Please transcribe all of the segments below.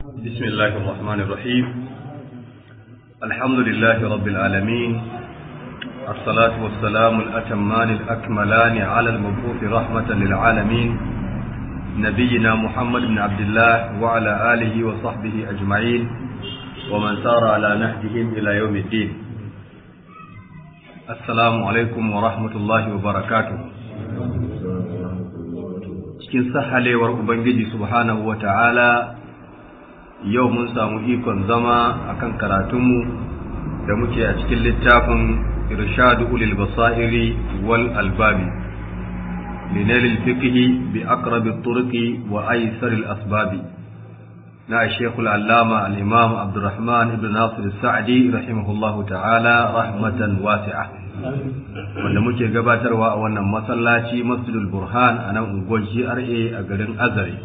بسم الله الرحمن الرحيم الحمد لله رب العالمين الصلاة والسلام الأتمان الأكملان على المبعوث رحمة للعالمين نبينا محمد بن عبد الله وعلى آله وصحبه أجمعين ومن سار على نهجهم إلى يوم الدين السلام عليكم ورحمة الله وبركاته cikin sahalewar Ubangiji subhanahu wa ta'ala yau mun samu ikon zama akan karatunmu da muke a cikin littafin irshadu ulil basairi wal albabi linalil fiqhi bi aqrabi turqi wa aysar al asbabi na shekul allama al imam abdurrahman ibn nasir sa'di rahimahullahu ta'ala rahmatan wasi'a wanda muke gabatarwa a wannan masallaci masjidul burhan a nan unguwar GRA a garin azare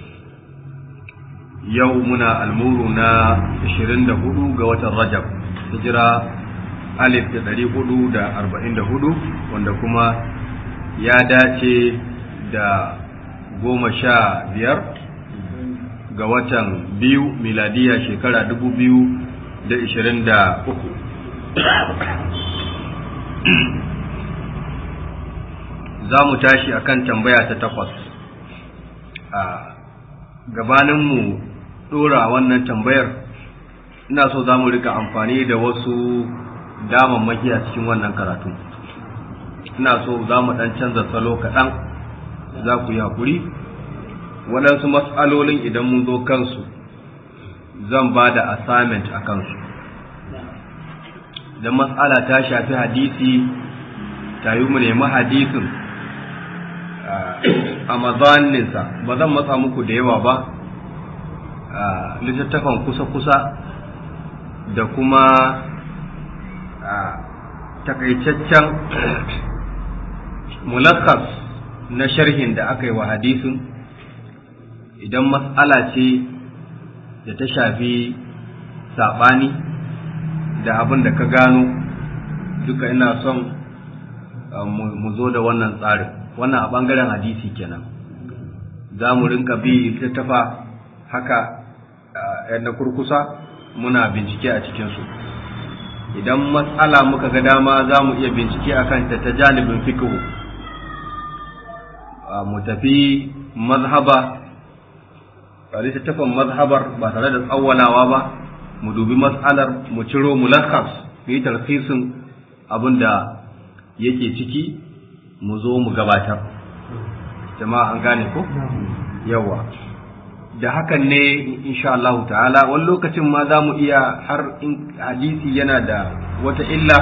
yau muna almuru na 24 ga watan rajab hijira alif da ɗari hudu da arba'in da hudu wanda kuma ya dace da goma sha biyar ga watan biyu miladiya shekara dubu biyu da ishirin da uku za mu tashi akan tambaya ta takwas a gabaninmu ɗora wannan tambayar ina so za mu rika amfani da wasu damammaki a cikin wannan karatu ina so za mu ɗan canza salo kaɗan za ku yi haƙuri waɗansu matsalolin idan mun zo kansu zan ba da assignment a kansu idan matsala ta shafi hadisi ta yi mu nemi hadisin a mazaninsa ba zan matsa muku da yawa ba littattafan kusa-kusa da kuma takaitaccen mulakas na sharhin da aka yi wa hadisin idan matsala ce da ta shafi saɓani da abin da ka gano duka ina son mu zo da wannan tsarin wannan a ɓangaren hadisi kenan za mu rinka bi littattafa haka na kurkusa muna bincike a cikinsu idan matsala muka ga dama za mu iya bincike a kanta ta janibin fikihu mu tafi mazhaba littattafan mazhabar ba tare da tsawwalawa ba mu dubi matsalar mu ciro mulakas mu yi tarfisin abin da yake ciki mu zo mu gabatar jama'a an gane ko yawa da hakan ne insha Allah ta'ala wani lokacin ma za mu iya har in hadisi yana da wata illa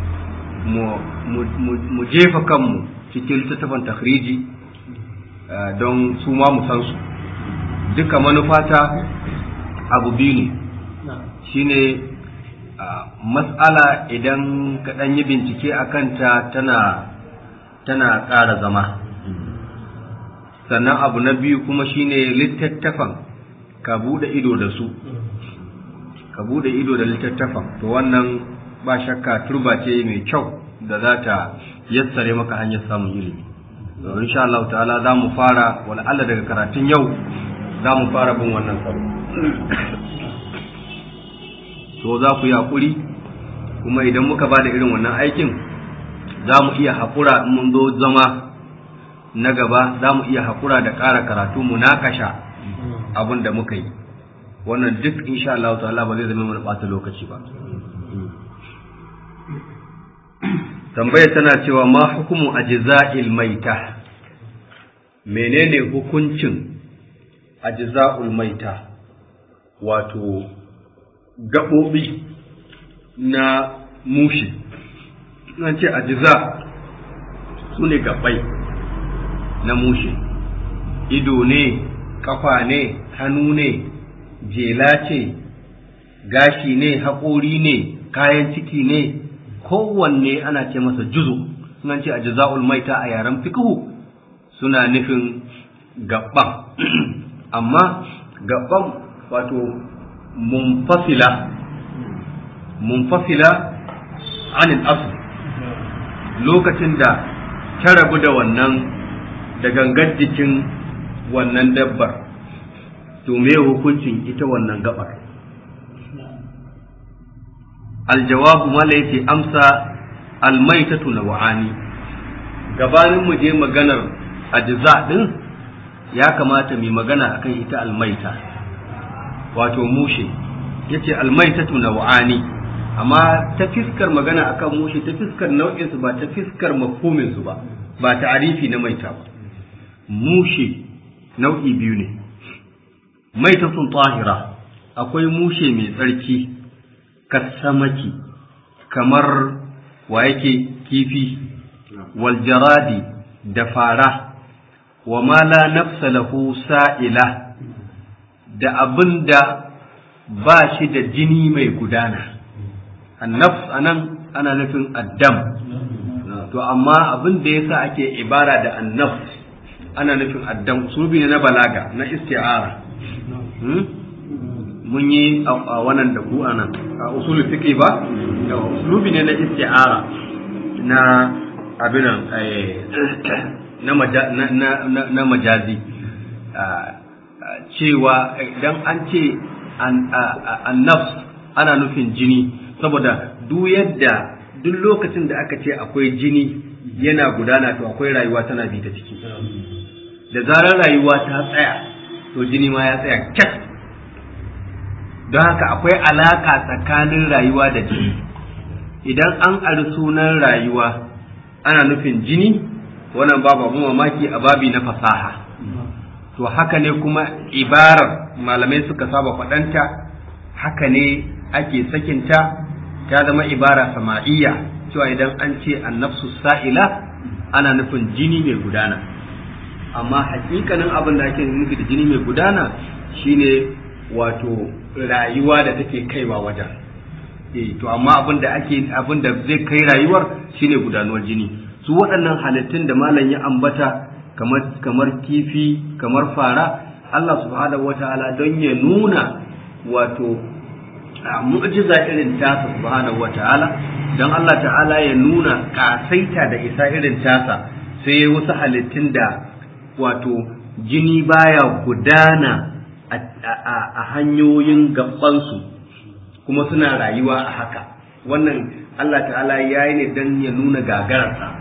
mu jefa kanmu cikin littattafan takhriji don su ma mu san su duka manufata abu biyu ne shine mas'ala idan ka ɗan yi bincike a kanta tana tana ƙara zama sannan abu na biyu kuma shine littattafan ka bude ido da su ka bude ido da littattafan to wannan ba shakka turba ce mai kyau da za ta yassare maka hanyar samun ilimi to insha Allah ta'ala za mu fara wala Allah daga karatun yau za mu fara bin wannan tsaro to za ku yi hakuri kuma idan muka ba da irin wannan aikin za mu iya haƙura in mun zo zama na gaba za mu iya haƙura da ƙara karatu mu nakasha abin da muka yi wannan duk insha Allah ta'ala ba zai zama mana ɓata lokaci ba tambayar tana cewa ma hukumu ajza'il maita menene hukuncin ajza'ul maita wato gaɓoɓi na mushi nan ce ajza su ne gaɓai na mushe ido ne kafa ne hannu ne jela ce gashi ne haƙori ne kayan ciki ne kowanne ana ce masa juzu sunan ce a jaza'ul maita a yaren fikihu suna nufin gaban amma gaban wato munfasila munfasila anil asl lokacin da ta rabu da wannan da gangar jikin wannan dabbar to me hukuncin ita wannan gabar aljawabu mala yace amsa almaitatu naw'ani gabanin mu je maganar ajza din ya kamata mu magana akan ita almaita wato mushe yace almaitatu naw'ani amma ta fiskar magana akan mushe ta fiskar nau'in su ba ta fiskar mafhumin su ba ba ta'arifi na maita ba mushe nau'i biyu ne maitatun tahira akwai mushe mai tsarki kasamaki kamar wa yake kifi wal jaradi da fara wa ma la nafsa lahu sa'ila da abin da ba shi da jini mai gudana annafs anan ana nufin addam to amma abin da yasa ake ibara da annafs ana nufin addam subi ne na balaga na isti'ara mun yi a wannan da ku anan a usulul fiqh ba da usulubi ne na isti'ara na abinan na majazi cewa idan an ce annafs ana nufin jini saboda duk yadda duk lokacin da aka ce akwai jini yana gudana to akwai rayuwa tana bi ta ciki da zarar rayuwa ta tsaya to jini ma ya tsaya kyat don haka akwai alaka tsakanin rayuwa da jini idan an ari sunan rayuwa ana nufin jini wannan babu abu mamaki a babi na fasaha to haka ne kuma ibarar malamai suka saba faɗanta haka ne ake sakinta ta zama ibara sama'iyya cewa idan an ce annafsu sa'ila ana nufin jini mai gudana amma hakikanin abin da ake nufi da jini mai gudana shine wato rayuwa da take kaiwa wajen eh to amma abin da ake abin da zai kai rayuwar shine gudanuwar jini su waɗannan halittun da malam ya ambata kamar kamar kifi kamar fara Allah subhanahu wataala don ya nuna wato mu'jiza irin tasa subhanahu wataala don Allah ta'ala ya nuna kasaita da isa irin tasa sai ya wasu halittun da wato jini baya gudana a hanyoyin gabansu kuma suna rayuwa a haka wannan Allah ta'ala ya yi ne don ya nuna gagararsa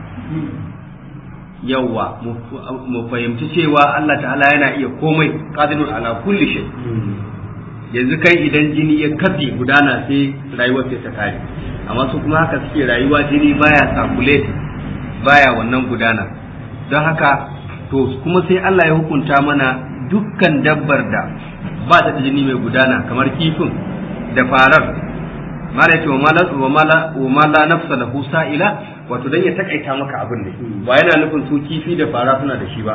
yawwa mu fahimci cewa Allah ta'ala yana iya komai qadirun ala kulli shay yanzu kai idan jini ya katse gudana sai rayuwar sai ta kare amma su kuma haka suke rayuwa jini baya circulate baya wannan gudana don haka to kuma sai Allah ya hukunta mana dukkan dabbar da ba ta da jini mai gudana kamar kifin da farar mala yace wa mala wa mala nafsa lahu sa'ila wato dan ya takaita maka abin ne ba yana nufin su kifi da fara suna da shi ba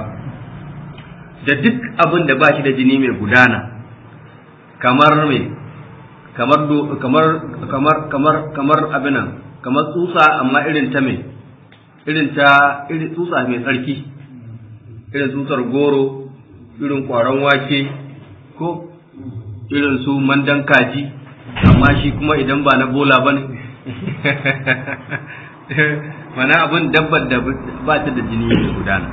da duk abin da ba shi da jini mai gudana kamar me kamar kamar kamar kamar kamar abinan kamar tsutsa amma irin ta me irin ta irin tsutsa mai tsarki irin tsutsar goro irin kwaron wake ko irin su mandan kaji amma shi kuma idan ba na bola ba ne mana abin dabbar da ba ta da jini da gudana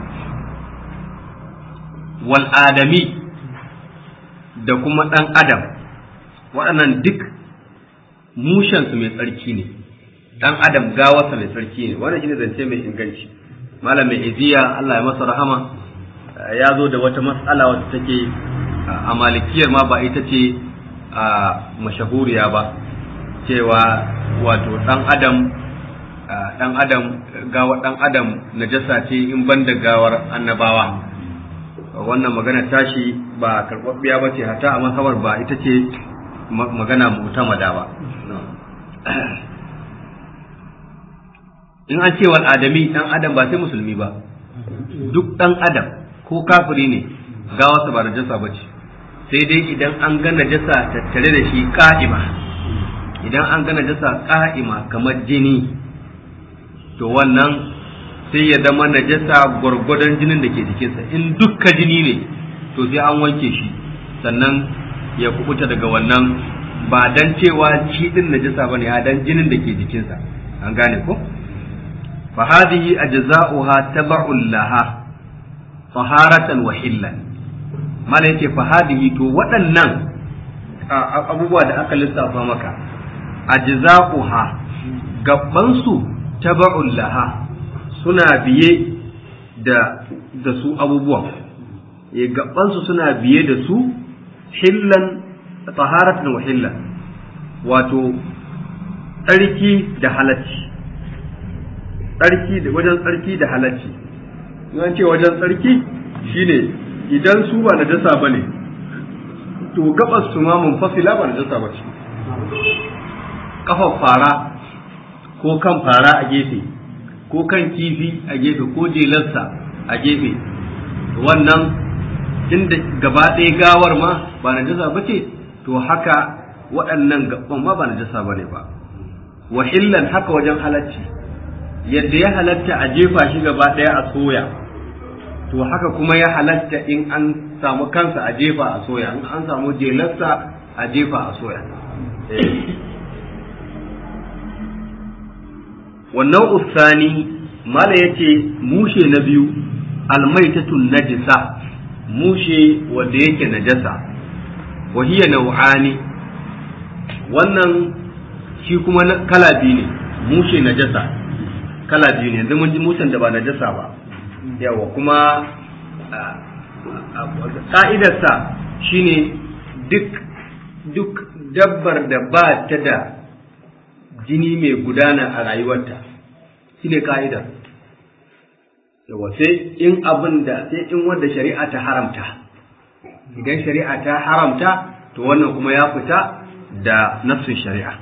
wal adami da kuma ɗan adam waɗannan duk mushensu mai tsarki ne ɗan adam gawarsa mai tsarki ne wannan shine zance mai inganci malam mai iziya Allah ya masa rahama ya zo da wata matsala wata take a malikiyar ma ba ita ce a mashahuriya ba cewa wato ɗan adam ɗan adam gawa ɗan adam najasa ce in ban da gawar annabawa wannan magana tashi ba karɓaɓɓiya ba ce hata a masabar ba ita ce magana mutamada ba in an ce wal adami ɗan adam ba sai musulmi ba duk ɗan adam ko kafiri ne gawarsa ba najasa ba ce sai dai idan an ga najasa tattare da shi ka'ima idan an ga najasa ka'ima kamar jini to wannan sai ya zama najasa gwargwadon jinin da ke jikinsa in dukka jini ne to sai an wanke shi sannan ya kubuta daga wannan ba dan cewa shi din najasa bane a dan jinin da ke jikinsa an gane ko fa hadhihi ajza'uha tab'un laha taharatan wa hillan mala yake fa hadihi to waɗannan abubuwa da aka lissafa maka ajza'uha gabban su taba'un laha suna biye da da su abubuwan ya gabban su suna biye da su hillan taharatan wa hillan wato tsarki da halacci tsarki da wajen tsarki da halacci in ce wajen tsarki shine idan su ba na jasa bane to gabas su ma munfasila ba na jasa ba ce kafar fara ko kan fara a gefe ko kan kifi a gefe ko jelarsa a gefe wannan inda gaba ɗaya gawar ma ba na jasa ba ce to haka waɗannan gaban ma ba na jasa ba ne ba wahillan haka wajen halacci yadda ya halatta a jefa shi gaba ɗaya a soya to haka kuma ya halatta in an samu kansa a jefa a soya in an samu jelarsa a jefa a soya wannan usani mala ya ce mushe na biyu almaitatun najisa mushe wanda yake najasa wahiya nau'ani wannan shi kuma kala biyu ne mushe najasa kala biyu ne yanzu mun ji mushen da ba najasa ba yawa kuma ƙa'idarsa shine duk duk dabbar da ba ta da jini mai gudana a rayuwarta shine ka'idar yawa sai in abin da sai in wanda shari'a ta haramta idan shari'a ta haramta to wannan kuma ya fita da nafsin shari'a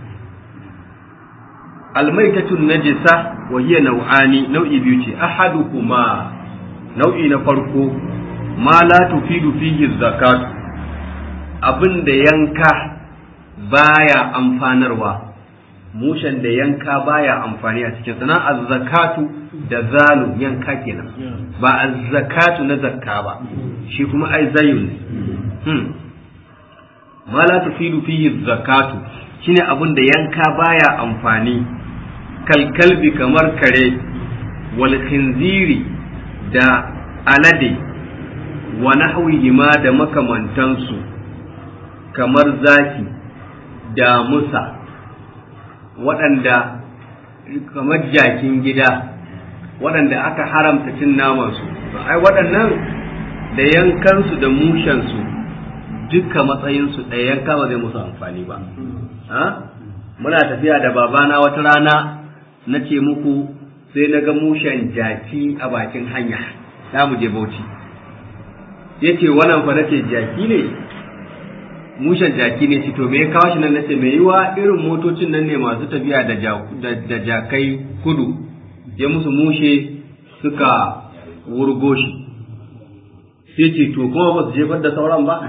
almaitatun najisa wa hiya nau'ani nau'i biyu ce ahaduhuma nau'i na farko ma la tufidu fihi zakat abin da yanka baya amfanarwa mushen da yanka baya amfani a cikin sana azzakatu da zalu yanka kenan ba azzakatu na zakka ba shi kuma ai zayun hmm. ma la tufidu fihi zakatu shine abin da yanka baya amfani kalkalbi kamar kare wal khinziri da alade wa nahwihima da makamantansu kamar zaki da musa waɗanda kamar jakin gida waɗanda aka haramta cin namansu ai waɗannan da yankansu da mushensu duka matsayinsu ɗaya yanka ba zai musu amfani ba muna tafiya da babana wata rana na ce muku sai na ga mushen jaki a bakin hanya za mu je bauchi ya ce wannan fa nace jaki ne mushen jaki ne ci to me ya kawo shi nan nace mai yiwa irin motocin nan ne masu tafiya da jakai kudu ya musu mushe suka wurgo shi sai ce to kuma ba su jefar da sauran ba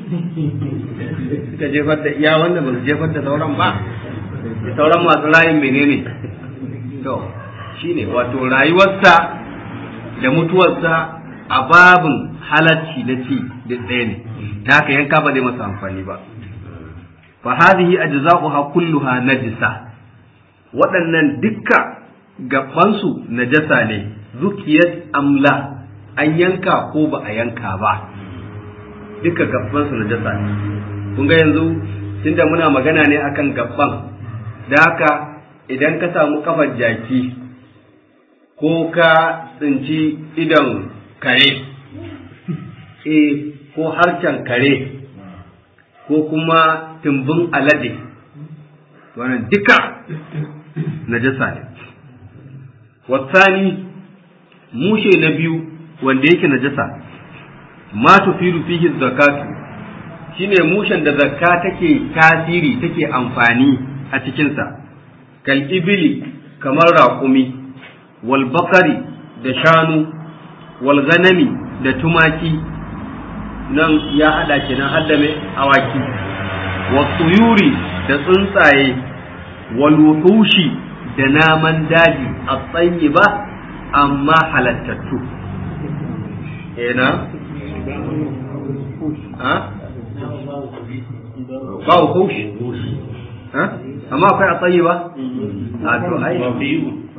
suka jefar da iya wanda ba su jefar da sauran ba sauran masu rayin menene to shine wato rayuwarsa da mutuwarsa a babin halacci na ci da ɗaya ne ta haka yanka ba zai masa amfani ba fa hadhihi ajza'uha kulluha najisa waɗannan dukka gabansu najasa ne zukiyat amla an yanka ko ba a yanka ba duka gabansu najasa ne kun ga yanzu tunda muna magana ne akan gabban da haka idan ka samu kafar jaki ko ka tsinci idon kare e ko harcen kare ko kuma tumbin alade wannan duka najasa ne wasani mushe na biyu wanda yake najasa ma tufiru fihi zakatu shine mushen da zakka take tasiri take amfani a cikinsa kal ibili kamar raƙumi wal bakari da shanu wal ganami da tumaki nan ya hada kenan hadda mai awaki wa tuyuri da tsuntsaye wal wuhushi da naman daji a tsayi ba amma halattattu ina ha ba wuhushi ha amma akwai a tsayi ba a to ai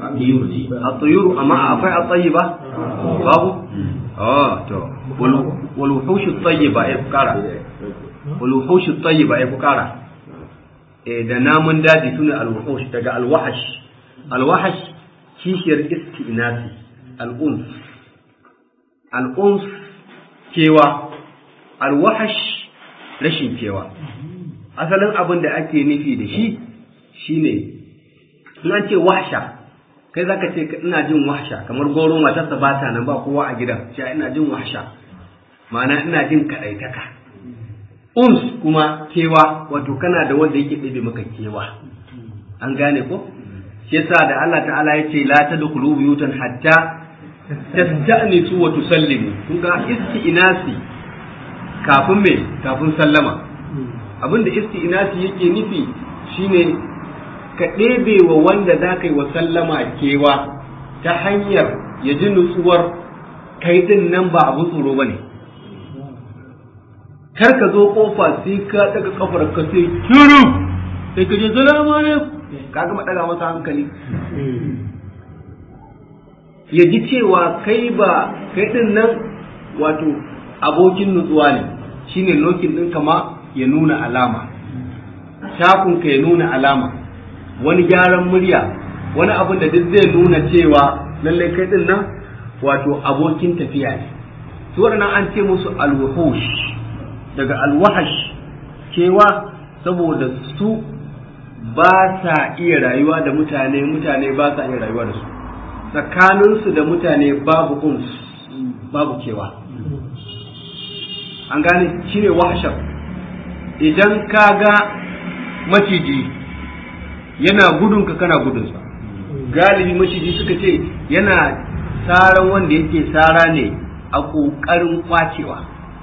a tuyuru amma akwai a tsayi ba babu oh to wal wuhushu tayyiba ya fukara wal wuhushu tayyiba ya fukara eh da namun daji sune al wuhush daga al wahash al wahash kishiyar istinasi al uns al uns kewa al wahash rashin kewa asalin abin da ake nufi da shi shine in an ce wahsha kai zaka ce ina jin wahsha kamar goro matarsa ba ta nan ba kowa a gidan cewa ina jin wahsha ma'ana ina jin kadaitaka uns kuma kewa wato kana da wanda yake ɗabe maka kewa an gane ko shi yasa da Allah ta'ala ya ce la tadkhulu buyutan hatta tasta'nisu wa tusallimu kun ga isti'nasi kafin me kafin sallama abinda isti'nasi yake nufi shine ka ɗebe wa wanda za ka yi wa sallama kewa ta hanyar ya ji nutsuwar kai din nan ba abu tsoro ba ne kar ka zo kofa sai ka daga kafar ka sai kiru sai ka je salamu alaikum ka gama daga masa hankali ya ji cewa kai ba kai din nan wato abokin nutsuwa ne shine lokin ɗin kama ya nuna alama shakunka ya nuna alama wani gyaran murya wani abin da duk zai nuna cewa lallai kai din nan wato abokin tafiya ne su waɗannan an ce musu alwahush daga alwahash cewa saboda su ba sa iya rayuwa da mutane mutane ba sa iya rayuwa da su tsakaninsu da mutane babu uns babu kewa an gane shine wahashar idan ka ga maciji yana gudun ka kana gudunsa galibi maciji suka ce yana saran wanda yake sara ne a ƙoƙarin kwacewa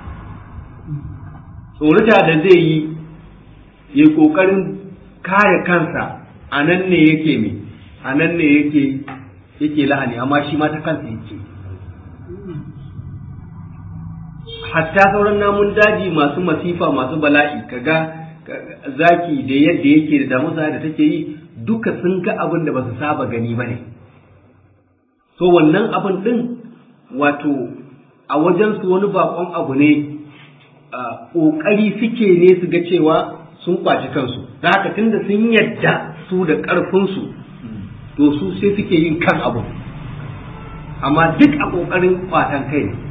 tsorata da zai yi ya ƙoƙarin kare kansa a nan ne yake me a nan ne yake yake lahani amma shi ma ta kansa yake hatta sauran namun daji masu masifa masu bala'i kaga zaki da yadda yake da damusa da take yi duka sun ga abin da ba su saba gani ba ne so wannan abin din wato a wajensu wani bakon abu ne ƙoƙari suke ne su ga cewa sun kwaci kansu da haka tunda sun yadda su da ƙarfinsu to su sai suke yin kan abu amma duk a ƙoƙarin kwatan kai ne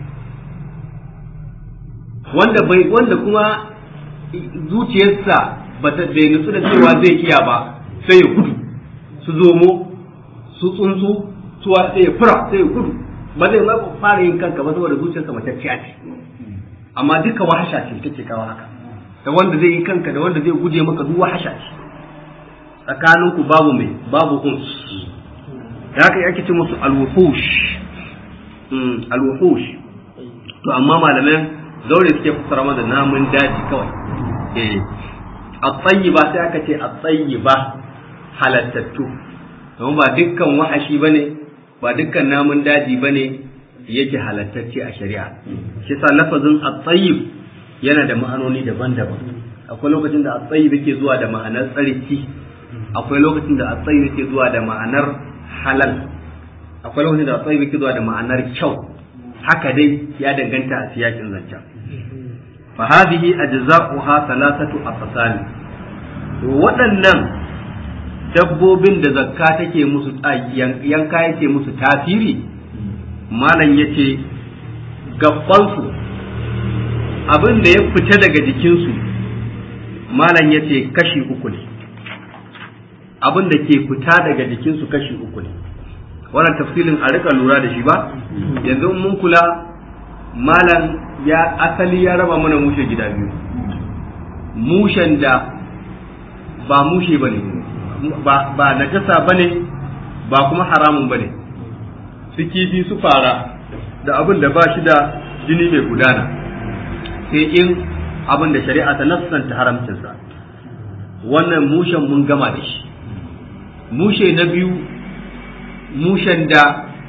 wanda bai wanda kuma zuciyarsa ba ta bai nutsu da cewa zai iya ba sai ya gudu su zomo su tsuntsu suwa sai ya fura sai ya gudu ba zai ma fara yin kanka ba saboda zuciyarsa matacciya ce amma duka wahasha ce take kawo haka da wanda zai yi kanka da wanda zai guje maka duk wahasha ce tsakaninku babu mai babu uns da haka yake ce musu alwuhush alwuhush to amma malaman zaure suke fassara mana namun daji kawai eh at-tayyiba sai aka ce at-tayyiba halattattu don ba dukkan wahashi bane ba dukkan namun daji bane yake halattacce a shari'a shi sa lafazin at-tayyib yana da ma'anoni daban-daban akwai lokacin da at-tayyib yake zuwa da ma'anar tsarki akwai lokacin da at-tayyib yake zuwa da ma'anar halal akwai lokacin da at-tayyib yake zuwa da ma'anar kyau haka dai ya danganta a siyakin zancen fa hadhihi ajza'uha thalathatu aqsam waɗannan dabbobin da zakka take musu yanka yake musu tasiri malam yace gabbansu abin da ya fita daga jikinsu malam yace kashi uku ne abin da ke fita daga jikinsu kashi uku ne wannan tafsilin a rika lura da shi ba yanzu mun kula malam ya asali ya raba mana mushe gida biyu mushen da ba mushe ba ne ba najasa ba ne ba kuma haramun ba ne su kifi su fara da abin da ba shi da jini mai gudana sai in abin da shari'a ta nassanta haramcinsa wannan mushen mun gama da shi mushe na biyu mushen da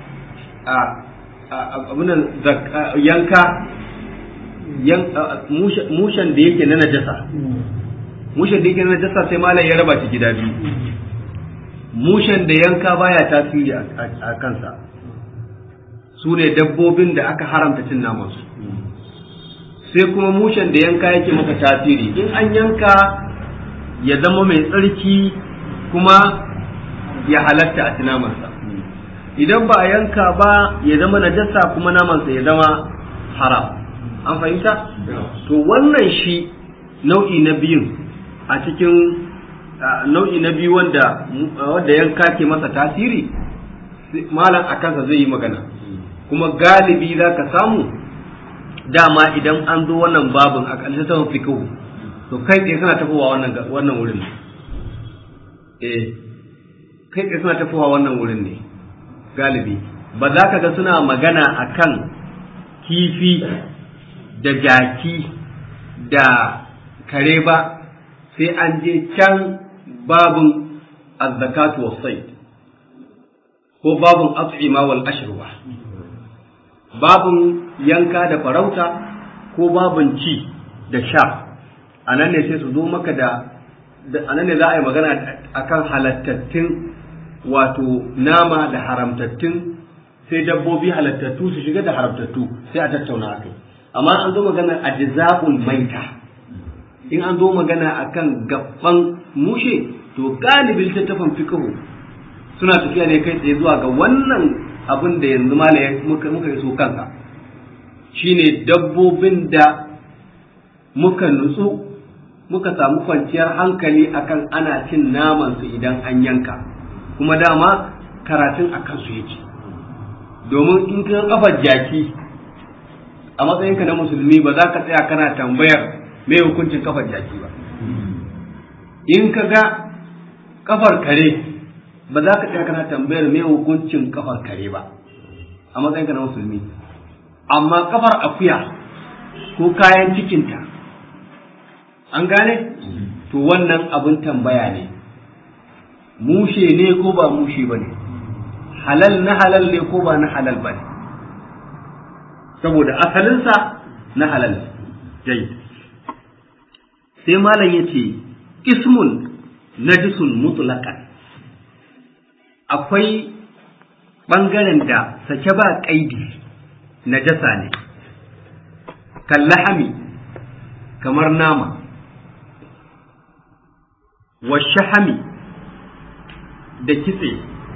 abinan yanka mushen da yake na najasa mushen da yake na najasa sai malam ya raba shi gida biyu mushen da yanka baya tasiri a kansa su ne dabbobin da aka haramta cin namansu sai kuma mushen da yanka yake masa tasiri in an yanka ya zama mai tsarki kuma ya halatta a tunamansa idan ba a yanka ba ya zama najasa kuma namansa ya zama haram an fahimta to wannan shi nau'i na biyun a cikin nau'i na biyu wanda wanda yanka ke masa tasiri malam a kansa zai yi magana kuma galibi za ka samu dama idan an zo wannan babin a ƙarshen saman fikihu to kai tsaye suna tafowa wannan wannan wurin ne eh kai tsaye suna tafowa wannan wurin ne galibi ba za ka ga suna magana akan kifi da jaki da kare ba sai an je can babin azzakatu was-sayd ko babin at'ima wal ashruba babin yanka da farauta ko babin ci da sha anan ne sai su zo maka da anan ne za a yi magana akan halattattun wato nama da haramtattun sai dabbobi halattattu su shiga da haramtattu sai a tattauna akai amma an zo magana ajza'ul maita in an zo magana akan gaban mushe to galibin littattafan fiqhu suna tafiya ne kai tsaye zuwa ga wannan abin da yanzu ma muka muka yi so kansa shine dabbobin da muka nutsu muka samu kwanciyar hankali akan ana cin naman su idan an yanka kuma dama karatun a kansu yake domin in ka kafar jaki a matsayinka na musulmi ba za ka tsaya kana tambayar me hukuncin kafar jaki ba in ka ga kafar kare ba za ka tsaya kana tambayar me hukuncin kafar kare ba a matsayinka na musulmi amma kafar akuya ko kayan cikinta an gane to wannan abin tambaya ne mushe ne ko ba mushe ba ne halal na halal ne ko ba na halal ba ne saboda asalinsa na halal jai sai malam ya ce ismun najisun mutlaqan akwai ɓangaren da sake ba ƙaidi najasa ne kallahami kamar nama wa shahami da kitse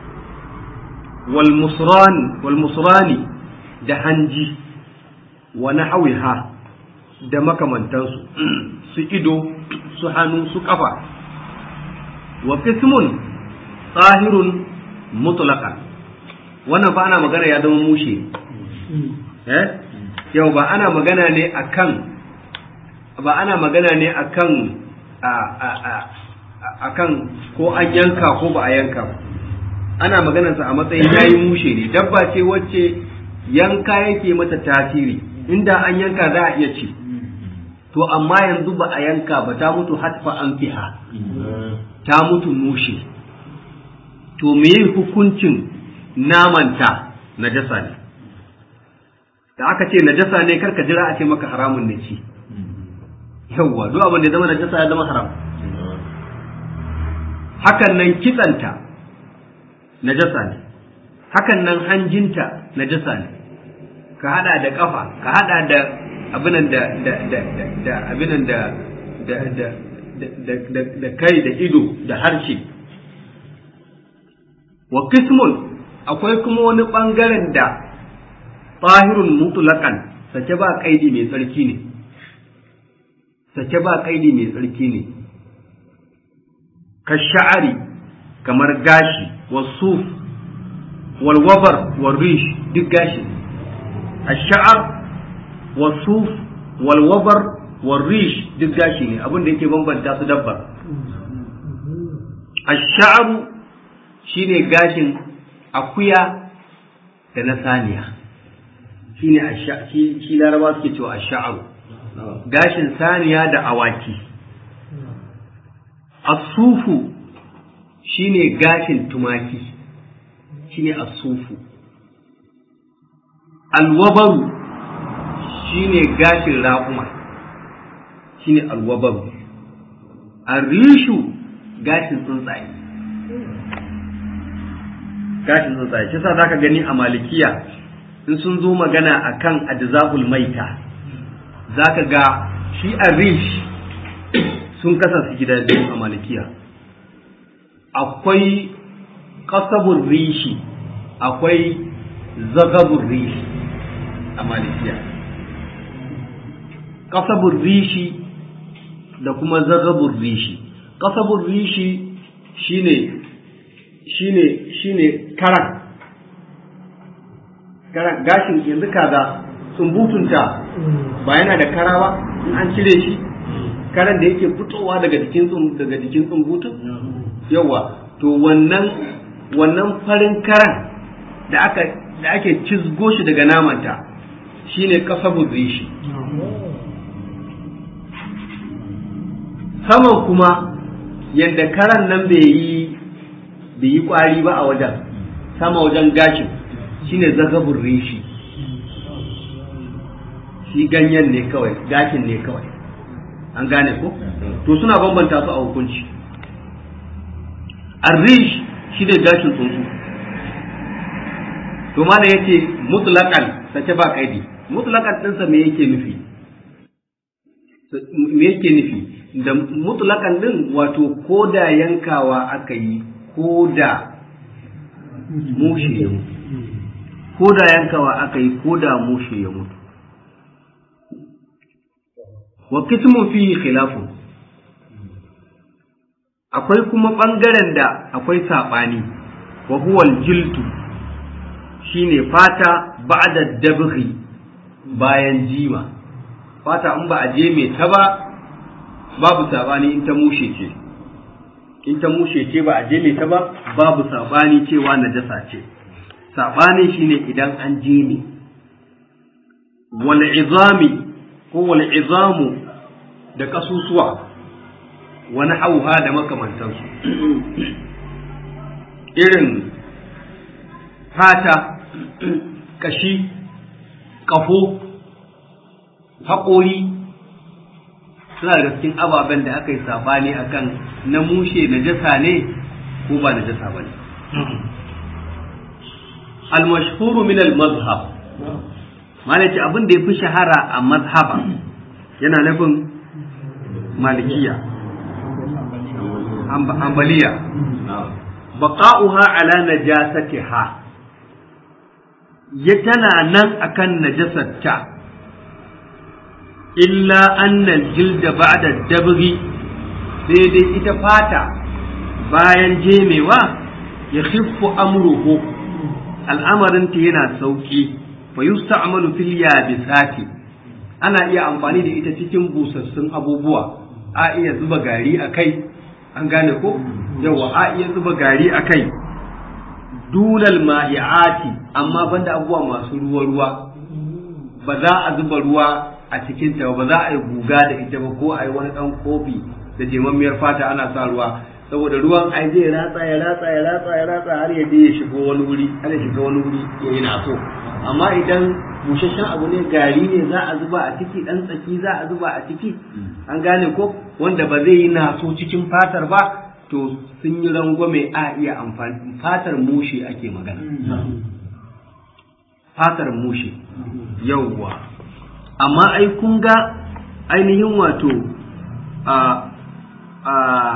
wal musrani da hanji wa nahawiha da makamantansu su ido su hannu su kafa wa qismun tsahirun mutlaqan wannan ba ana magana ya zama mushe eh yau ba ana magana ne akan ba ana magana ne akan a a a akan ko an yanka ko ba a yanka ba ana maganarsa a matsayin yayi mushe ne dabba ce wacce yanka yake mata tasiri inda an yanka za a iya ci to amma yanzu ba a yanka ba ta mutu hatfa an fiha ta mutu mushe to me hukuncin namanta najasa ne da aka ce najasa ne karka jira a ce maka haramun ne ci yawwa duk abin da ya zama najasa ya zama haram hakan nan kitsanta najasa ne hakan nan hanjinta najasa ne ka hada da kafa ka hada da abinan da da da da abinan da da da da da kai da ido da harshe wa qismun akwai kuma wani bangaren da tahirun mutlaqan sake ba kaidi mai tsarki ne sake ba kaidi mai tsarki ne ka sha'ari kamar gashi wasuf walwabar warish duk gashi الشعر والصوف والوبر والريش duk gashi ne abin da yake bambanta su dabbar ash-sha'ru shine gashin akuya da na saniya shine shi shi laraba suke cewa ash-sha'ru gashin saniya da awaki as-sufu shine gashin tumaki shine as-sufu alwabaru shine gashin raƙuma shine alwabaru arishu gashin tsuntsaye gashin tsuntsaye shi sa zaka gani a malikiya in sun zo magana akan ajza'ul maita za ka ga shi a rish sun kasa su gida biyu a malikiya akwai kasabun rishi akwai zagabun rishi a malikiya kasabun rishi da kuma zagabun rishi kasabun rishi shine shine shine karan karan gashin yanzu kaza tsumbutunta ba yana da kara ba in an cire shi karan da yake fitowa daga jikin daga jikin tsumbutun yawa to wannan wannan farin karan da aka da ake cizgo shi daga namanta shine kasabun rishi saman kuma yadda karan nan bai yi bai yi kwari ba a wajen sama wajen gashin shine zagabun rishi shi ganyen ne kawai gashin ne kawai an gane ko to suna bambanta su a hukunci arrish shi ne gashin tsuntsu to mana yace mutlaqan sace ba kaidi mutlaqan ɗinsa me yake nufi me yake nufi da mutlaqan din wato koda yankawa aka yi koda mushe ya mutu koda yankawa aka yi koda mushe ya mutu wa kitmun fihi khilafun akwai kuma ɓangaren da akwai saɓani wa huwal jiltu shine fata ba'da dabghi bayan jima fata in ba a je mai ta ba babu saɓani in ta mushe ce in ta mushe ce ba a je mai ta ba babu saɓani cewa najasa ce saɓani shine idan an je ne wal izami ko wal izamu da kasusuwa wani hauha da makamantansu irin fata kashi kafo haƙori suna daga cikin ababen da aka yi sabani akan na mushe na jasa ne ko ba na jasa ba ne al-mashhuru min al-mazhab malaki abin da ya fi shahara a mazhaba yana nufin malikiya ambaliya baqa'uha ala najasatiha ya tana nan akan najasarta illa annal jilda ba'da dabri sai dai ita fata bayan jemewa ya khiffu amruhu al'amarinta yana sauki fa yusta'malu fil yabisati ana iya amfani da ita cikin busassun abubuwa a iya zuba gari a kai an gane ko yawa a iya zuba gari a kai dunal ma'iati amma banda abubuwa masu ruwa ruwa ba za a zuba ruwa a cikin ta ba za a yi guga da ita ba ko a yi wani dan kofi da jemammiyar fata ana sa ruwa saboda ruwan ai zai ratsa ya ratsa ya ratsa ya ratsa har ya je ya shigo wani wuri har ya shiga wani wuri ya yi naso amma idan busasshen abu ne gari ne za a zuba a ciki dan tsaki za a zuba a ciki an gane ko wanda ba zai yi naso cikin fatar ba to sun yi rangwame a iya amfani fatar mushe ake magana fatar mushe yauwa amma ai kun ga ainihin wato a a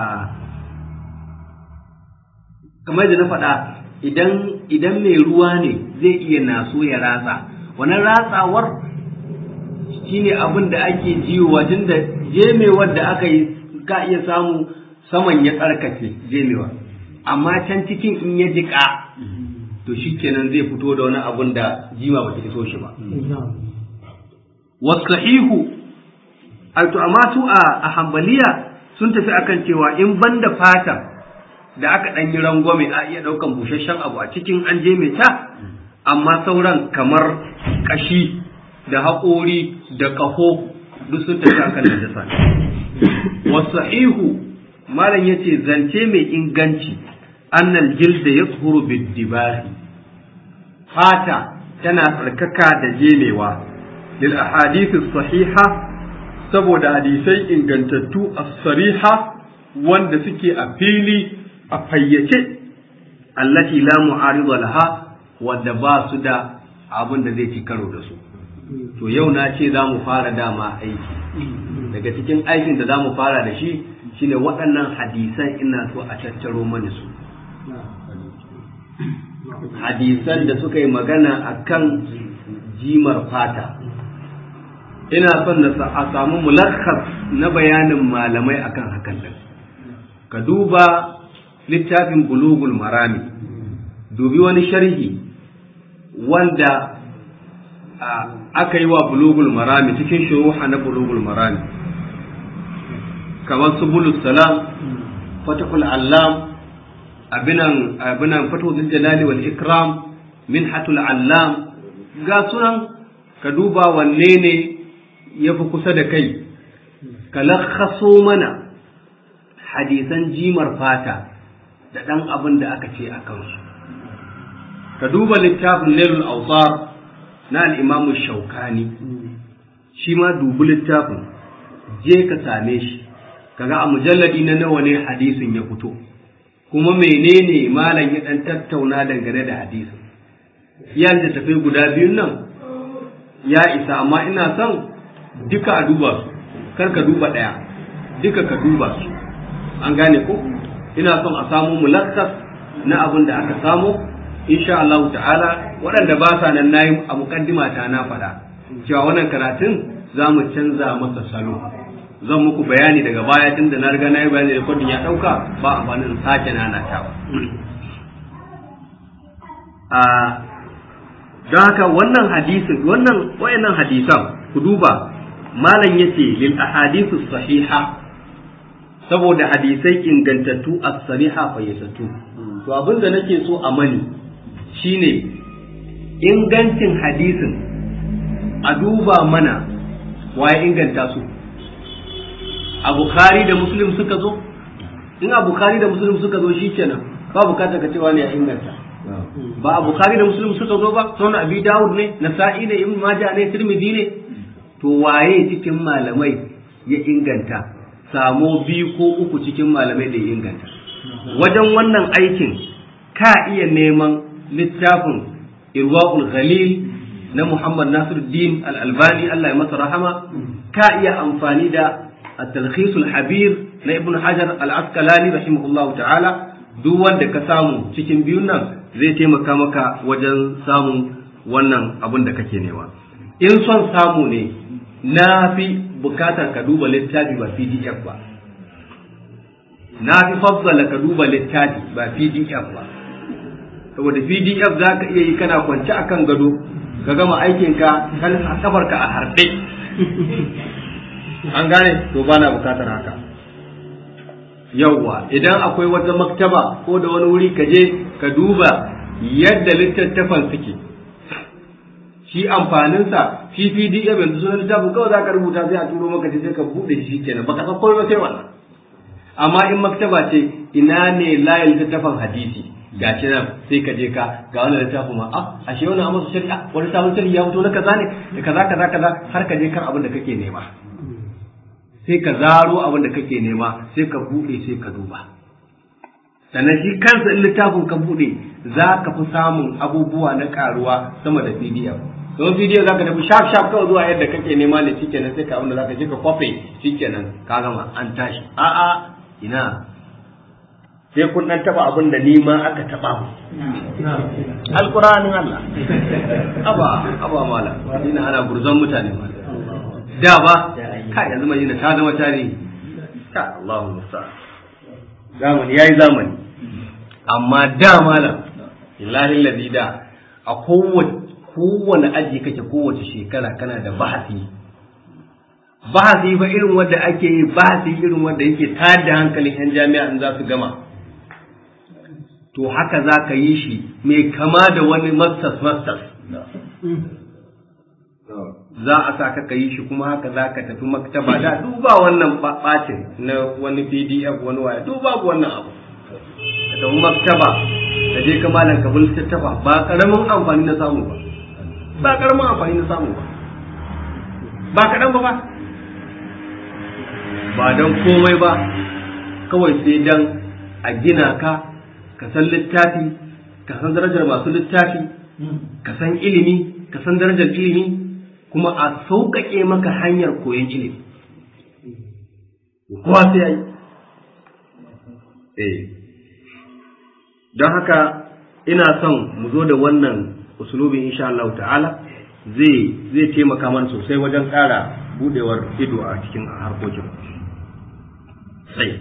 kamar da na faɗa idan idan mai ruwa ne zai iya naso ya ratsa wannan ratsawar shine abin da ake jiwa tun da jemewar da aka yi ka iya samu saman ya tsarkake jemewa amma can cikin in ya jiƙa to shi kenan zai fito da wani abun da jima ba ta iso shi ba wasahihu to amma su a hambaliya sun tafi akan cewa in banda fata da aka ɗan yi rangwame a iya ɗaukan busasshen abu a cikin an je mai ta amma sauran kamar ƙashi da haƙori da ƙaho duk sun tafi akan najasa wasahihu malam yace zance mai inganci annal jilda yashuru bid-dibahi fata tana tsarkaka da jemewa lil ahadith sahiha saboda hadisai ingantattu as-sariha wanda suke a fili a fayyace allati la mu'arida laha wanda ba su da abin da zai ci karo da su to yau na ce za mu fara dama aiki daga cikin aikin da za mu fara da shi shine waɗannan hadisan ina so a tattaro mani su hadisan da suka yi magana a kan jimar fata ina son na a samu mulakhas na bayanin malamai akan hakan din ka duba littafin bulugul marami dubi wani sharhi wanda aka yi wa bulugul marami cikin shuruha na bulugul marami kamar subulus salam fatahul allam abinan abinan fatahul jalali wal ikram minhatul allam ga sunan ka duba wanne ne ya fi kusa da kai ka lakhaso mana hadisan jimar fata da ɗan abin da aka ce a kansu ka duba littafin nailul autar na al'imamu shaukani shi ma dubi littafin je ka same shi kaga a mujalladi na nawa ne hadisin ya fito kuma menene malam ya ɗan tattauna dangane da hadisin ya da tafi guda biyun nan ya isa amma ina son duka a duba su kar ka duba ɗaya duka ka duba su an gane ko ina son a samu mulakkas na abin da aka samu insha Allah ta'ala waɗanda ba sa nan nayi a mukaddima ta na faɗa cewa wannan karatun za mu canza masa salo zan muku bayani daga baya tun da na riga na yi bayani da kwadin ya ɗauka ba amfanin sake nanatawa a don haka wannan hadisin wannan wayannan hadisan ku duba malam yace lil ahadithu sahiha saboda hadisai ingantattu as-sariha fayyatatu to abin da nake so a mani shine ingancin hadisin a duba mana waye inganta su a bukhari da muslim suka zo in a bukhari da muslim suka zo shikenan ba bukatar ka cewa ne ya inganta ba a bukhari da muslim suka zo ba sunan abi dawud ne nasa'i ne ibn majah ne tirmidhi ne to waye cikin malamai ya inganta samo biyu ko uku cikin malamai da ya inganta wajen wannan aikin ka iya neman littafin irwa'ul ghalil na muhammad nasiruddin al-albani allah ya masa rahama ka iya amfani da at-talkhisul habir na ibn hajar al-asqalani rahimahullahu ta'ala duk wanda ka samu cikin biyun nan zai taimaka maka wajen samun wannan abin da kake nema in son samu ne na fi bukatar ka duba littafi ba pdf ba na fi fassala ka duba littafi ba pdf ba saboda pdf za ka iya yi kana kwance a kan gado ka gama aikinka kan kafarka a harɗe an gane to ba na bukatar haka yauwa idan akwai wata maktaba ko da wani wuri ka je ka duba yadda littattafan suke shi amfaninsa shi pdf yanzu sunan littafin kawai za ka rubuta sai a turo maka sai ka buɗe shi kenan baka san komai sai wannan amma in maktaba ce ina ne layin littattafan hadisi ga shi nan sai ka je ka ga wannan littafin ma ah ashe wannan amma shari'a wani sabon shari'a ya fito na kaza ne da kaza kaza kaza har ka je kan abin da kake nema sai ka zaro abin da kake nema sai ka buɗe sai ka duba sannan shi kansa in littafin ka buɗe za ka fi samun abubuwa na karuwa sama da pdf don pdf za ka tafi shaf shaf kawai zuwa yadda kake nema ne shikenan sai ka abin da za ka je ka kwafe shikenan ka gama an tashi a'a ina sai kun dan taba abin da ni ma aka taba mu alqur'anin Allah aba aba mala ina ana gurzon mutane ma da ba ka yanzu madina ta zama tarihi ka Allahu musta zamani yayi zamani amma da malam illahi ladhi da a kowace kowane aji kake kowace shekara kana da bahasi bahasi fa irin wanda ake yi bahasi irin wanda yake tayar da hankalin yan jami'a in za su gama to haka za ka yi shi mai kama da wani masters masters za a sa ka yi shi kuma haka za ka tafi maktaba da duba wannan bacin na wani pdf wani waya duba wannan abu ka tafi maktaba ka je ka malam ka bin littattafa ba karamin amfani na samu ba ba karamin amfani na samu ba ba kaɗan ba ba ba don komai ba kawai sai dan a gina ka ka san littafi ka san darajar masu littafi ka san ilimi ka san darajar ilimi kuma a sauƙaƙe maka hanyar koyon ilimi kowa sai yi eh don haka ina son mu zo da wannan usulubin insha Allah ta'ala zai zai taimaka mana sosai wajen ƙara budewar ido a cikin harkokin sai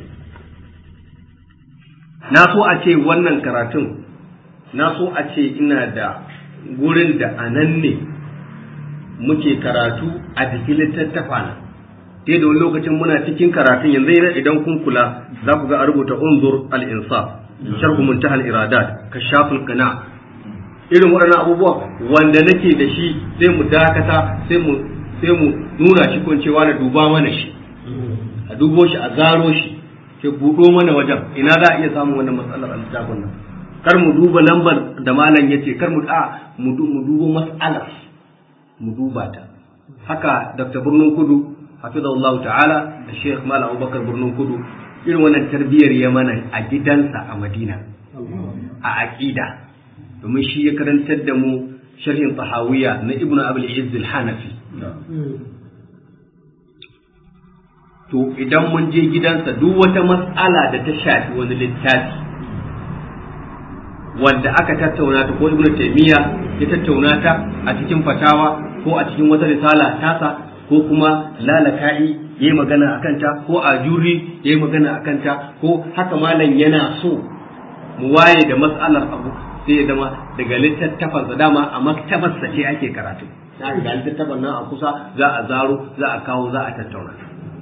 na so a ce wannan karatun na so a ce ina da gurin da a nan ne muke karatu a jikin littattafa na sai da wani lokacin muna cikin karatun yanzu idan kun kula za ku ga a rubuta unzur al-insaf sharhu muntaha al-iradat kashaful qana irin waɗannan abubuwa wanda nake da shi sai mu dakata sai mu sai mu nuna shi kun cewa na duba mana shi a dubo shi a zaro shi ke buɗo mana wajen ina za a iya samun wannan matsalar al-littafin nan kar mu duba lambar da malam yace kar mu a mu dubo mas'alar mu duba ta haka dr birnin kudu hafizahullahu ta'ala da sheikh malam abubakar birnin kudu irin wannan tarbiyyar ya mana a gidansa a madina a aqida domin shi ya karantar da mu sharhin tahawiyya na ibnu abul izz al-hanafi to idan mun je gidansa duk wata mas'ala da ta shafi wani littafi wanda aka tattauna ta ko ibnu taymiya ya tattauna ta a cikin fatawa ko a cikin wata risala tasa ko kuma lalaka'i yayi magana akan ta ko a juri yayi magana akan ta ko haka malam yana so mu waye da mas'alar abu sai ya zama daga littattafan sa dama a maktabar sa ce ake karatu sai ga littattafan nan a kusa za a zaro za a kawo za a tattauna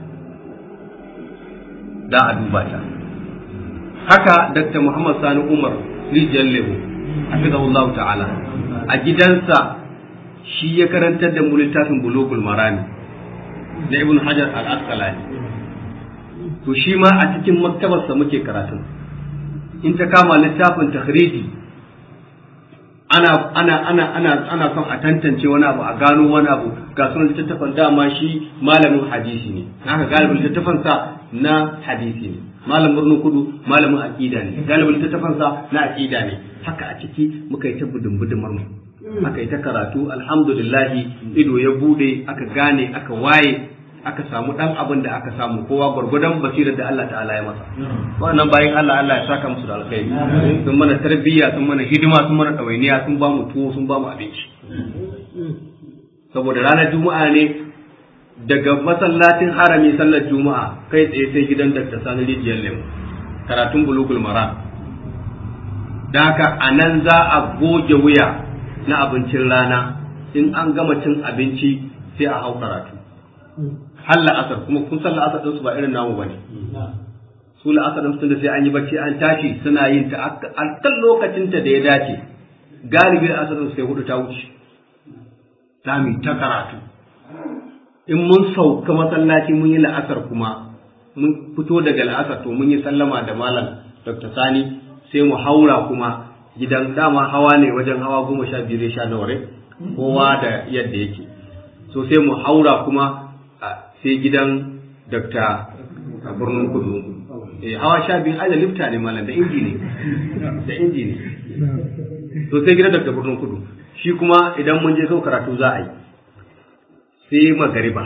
da a duba ta haka Dr. Muhammad Sani Umar rijiyar lemu hafizahullahu ta'ala a gidansa shi ya karantar da mu littafin bulugul marami na ibn hajar al-asqalani to shi ma a cikin maktabarsa muke karatun in ta kama littafin takhriji ana ana ana ana ana son a tantance wani abu a gano wani abu ga sunan littattafan dama shi malamin hadisi ne haka galibin littattafan sa na hadisi ne malam birnin kudu malamin aqida ne galibin littattafan sa na aqida ne haka a ciki muka yi ta budin budumar mu aka yi ta karatu alhamdulillah ido ya bude aka gane aka waye aka samu dan abin da aka samu kowa gwargwadon basirar da Allah ta'ala ya masa wannan bayan Allah Allah ya saka musu da alkhairi sun mana tarbiyya sun mana hidima sun mana ɗawainiya sun ba mu tuwo sun ba mu abinci saboda ranar juma'a ne daga masallacin harami sallar juma'a kai tsaye sai gidan Dr. Sani Rijiyar Lemu karatun bulugul mara da haka a nan za a goge wuya na abincin rana in an gama cin abinci sai a hau karatu har la'asar kuma kun san la'asar ɗinsu ba irin namu bane su la'asar ɗinsu da sai an yi bacci an tashi suna yin ta a kan lokacin ta da ya dace galibi la'asar ɗinsu sai hudu ta wuce za mu ta karatu in mun sauka masallaci mun yi la'asar kuma mun fito daga la'asar to mun yi sallama da malam dr sani sai mu haura kuma gidan dama hawa ne wajen hawa goma sha biyu sha nawa kowa da yadda yake so sai mu haura kuma sai gidan dakta a birnin kudu eh hawa sha biyu ai da lifta ne malam da inji ne da inji ne so sai gidan dakta birnin kudu shi kuma idan mun je sau karatu za a yi sai magariba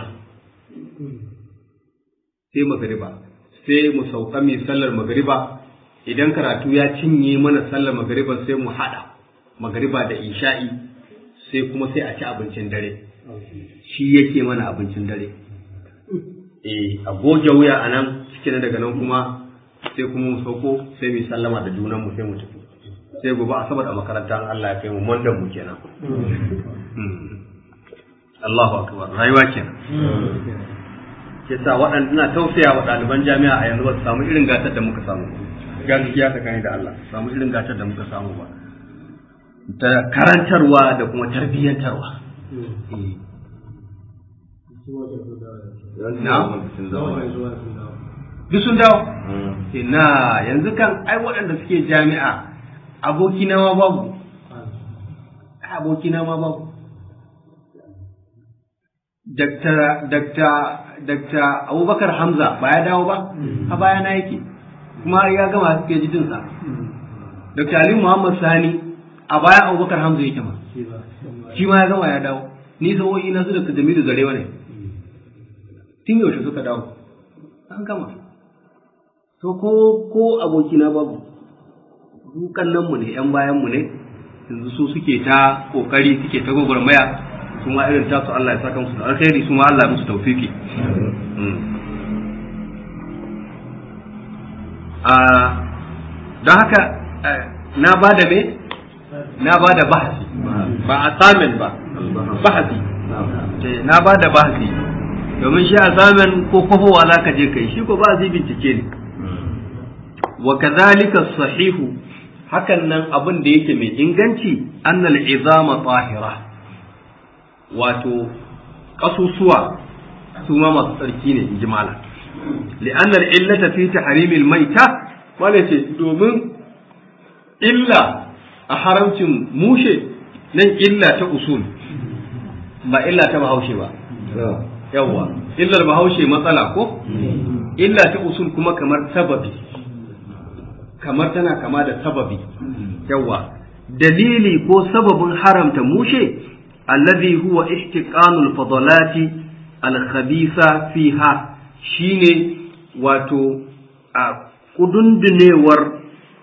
sai magariba sai mu sauka mai sallar magariba idan karatu ya cinye mana sallar magariba sai mu haɗa magariba da isha'i sai kuma sai a ci abincin dare shi yake mana abincin dare eh a goge wuya a nan cikin daga nan kuma sai kuma mu sauko sai mu sallama da junan mu sai mu tafi sai gobe asabar a makaranta Allah ya kai mu mondan mu kenan Allahu akbar rayuwa kenan ke sa waɗanda ina tausaya wa ɗaliban jami'a a yanzu ba su samu irin gatar da muka samu gaskiya ta kani da Allah samu irin gatar da muka samu ba ta karantarwa da kuma tarbiyyantarwa duk sun dawo ina yanzu kan ai waɗanda suke jami'a abokina ma babu abokina ma babu Dakta Abubakar Hamza ba ya dawo ba, a baya na yake, kuma ya gama suke jidinsa. Dakta Ali Muhammad Sani a baya Abubakar Hamza yake ma, shi ma ya gama ya dawo. ni sa'o'i na su da jamilu zarewa ne tun yaushe suka dawo an gama to ko ko abokina babu dukan nan mu ne yan bayan mu ne yanzu su suke ta kokari suke ta gwagwarmaya su ma irin tasu Allah ya saka musu da alkhairi su ma Allah ya musu tawfiki don haka na ba da me na ba da bahasi ba assignment ba bahasi na ba da bahasi domin shi assignment ko kwafowa za ka je kai shi ko ba zai bincike ne wa kadhalika sahihu hakan nan abin da yake mai inganci annal izama tahira wato kasusuwa su ma masu tsarki ne in ji malam li'anna illata fi tahrimil maita wala ce domin illa a haramcin mushe nan illa ta usul ba illa ta bahaushe ba yawwa illar bahaushe matsala ko illa ta usul kuma kamar sababi kamar tana kama da sababi yawa dalili ko sababin haramta mushe alladhi huwa ihtiqanul fadalati al-khabitha fiha shine wato a kudundunewar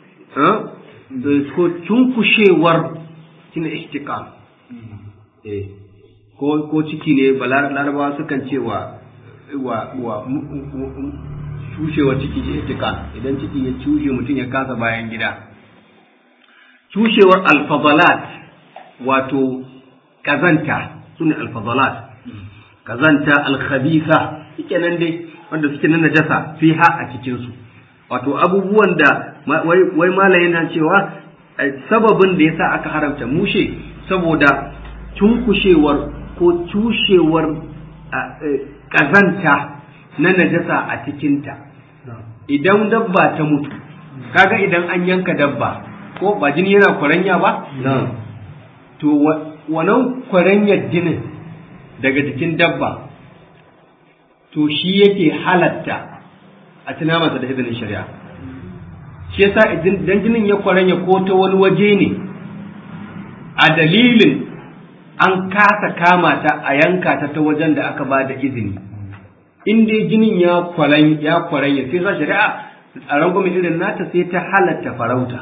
ko cunkushewar shine ihtiqan eh ko ko ciki ne larabawa sukan ce wa wa cushewar ciki shi ihtiqan idan ciki ya cushe mutum ya kasa bayan gida cushewar alfadalat wato kazanta sune alfadalat kazanta alkhabitha shike nan dai wanda suke nan najasa fiha a cikin su wato abubuwan da wai malayin yana cewa sababin da yasa aka haramta mushe saboda cunkushewar ko cushewar kazanta na najasa a cikinta idan dabba ta mutu kaga idan an yanka dabba ko ba jini yana kwaranya ba to wannan kwaranyar jinin daga jikin dabba to shi yake halatta a tuna masa da izinin shari'a shi yasa idan jinin ya kwaranya ko ta wani waje ne a dalilin an kasa kama ta a yanka ta ta wajen da aka ba da izini in dai jinin ya kwaran ya kwaranya sai sa shari'a a rangwamen irin nata sai ta halatta farauta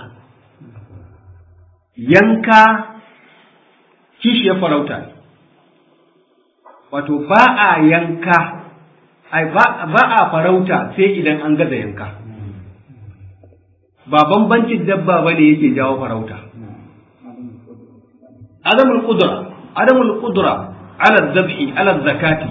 yanka kishiyar farauta wato ba a yanka ai ba a farauta sai idan an gaza yanka ba bambancin dabba bane yake jawo farauta adamul qudra adamul qudra ala dhabhi ala zakati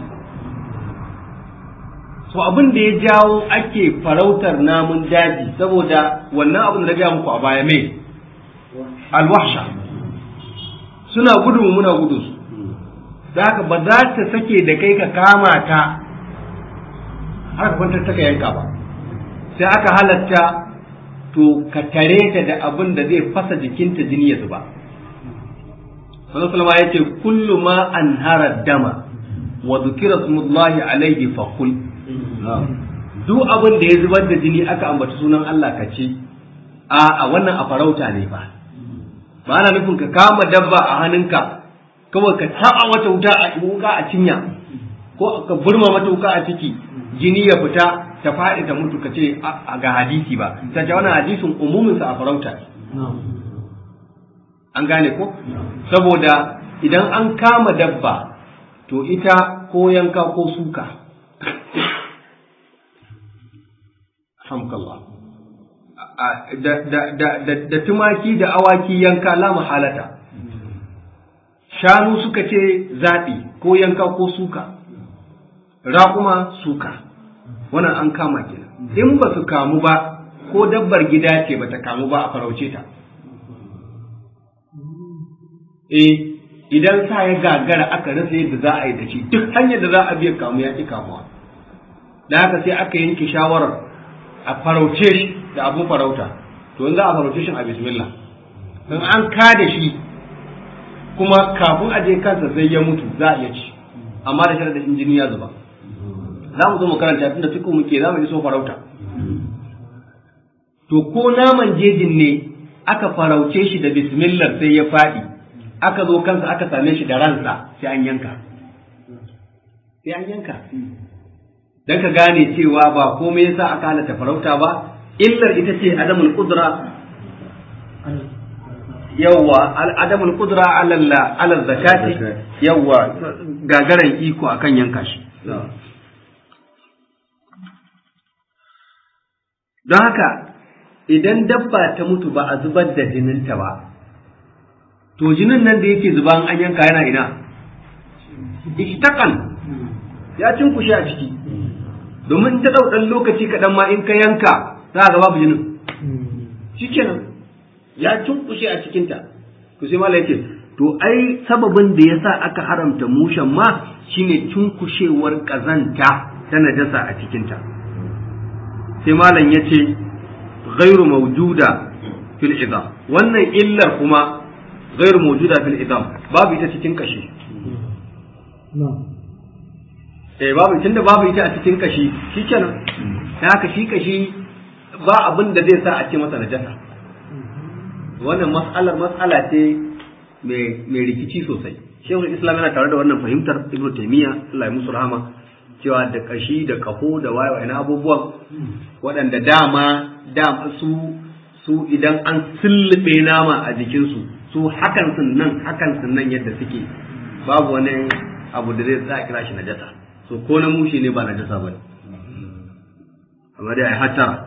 so abin da ya jawo ake farautar namun daji saboda wannan abin da na muku a baya mai alwahsha suna gudu muna gudu su da haka ba za ta sake da kai ka kama ta har ka kwantar ta ka yanka ba sai aka halatta to ka tare ta da abin da zai fasa jikinta jini ya zuba sallallahu alaihi ya ce kullu ma anhara dama wa dhukira smullahi alaihi fa kul duk abin da ya zubar da jini aka ambaci sunan Allah ka ce a a wannan a farauta ne ba ba ana nufin ka kama dabba a hannunka kawai ka taba wata wuta a wuka a cinya ko ka burma mata wuka a ciki jini ya fita ta faɗi ta mutu ka ce a ga hadisi ba ta ce wannan hadisin umuminsa a farauta an gane ko saboda idan an kama dabba to ita ko yanka ko suka hamkallah da tumaki da awaki yanka la mahalata shanu suka ce zaɓi ko yanka ko suka raƙuma suka wannan an kama kenan in ba su kamu ba ko dabbar gida ce ba ta kamu ba a farauce ta eh idan sa ya gagara aka rasa yadda za a yi da shi duk hanyar da za a biya kamu ya ƙi kamuwa da haka sai aka yanke shawarar a farauce shi da abun farauta to in za a farauce shi a bismillah in an kada shi kuma kafin a je kansa sai ya mutu za a iya ci amma da sharadin jini ya zuba za mu zo mu karanta tunda fiku muke za mu ji so farauta to ko naman jejin ne aka farauce shi da bismillah sai ya faɗi aka zo kansa aka same shi da ransa sai an yanka sai an yanka dan ka gane cewa ba komai yasa aka halatta farauta ba illar ita ce adamul qudra yawwa adamul qudra ala ala zakati yawwa gagaran iko akan yanka shi don haka idan dabba ta mutu ba a zubar da jininta ba to jinin nan da yake zuba an yanka yana ina ishtaqan ya cinkushe a ciki domin ta dau dan lokaci kaɗan ma in ka yanka za ga babu jinin shikenan ya cinkushe a cikinta to sai malai yake to ai sababin da yasa aka haramta mushen ma shine cinkushewar kazanta ta najasa a cikinta sai malam yace ghairu mawjuda fil idam wannan illar kuma ghairu mawjuda fil idam babu ita cikin kashi eh babu tunda babu ita a cikin kashi shikenan dan haka shi kashi ba abin da zai sa a ce masa najasa wannan mas'alar mas'ala ce mai rikici sosai shehul islam yana tare da wannan fahimtar ibnu taymiya Allah ya musu rahama cewa da kashi da kaho da wayewa ina abubuwan waɗanda dama dama su su idan an sullube nama a jikinsu su hakan sun nan hakan sun nan yadda suke babu wani abu da zai sa kira shi najasa so ko na mushi ne ba najasa ba ne amma dai ai hatara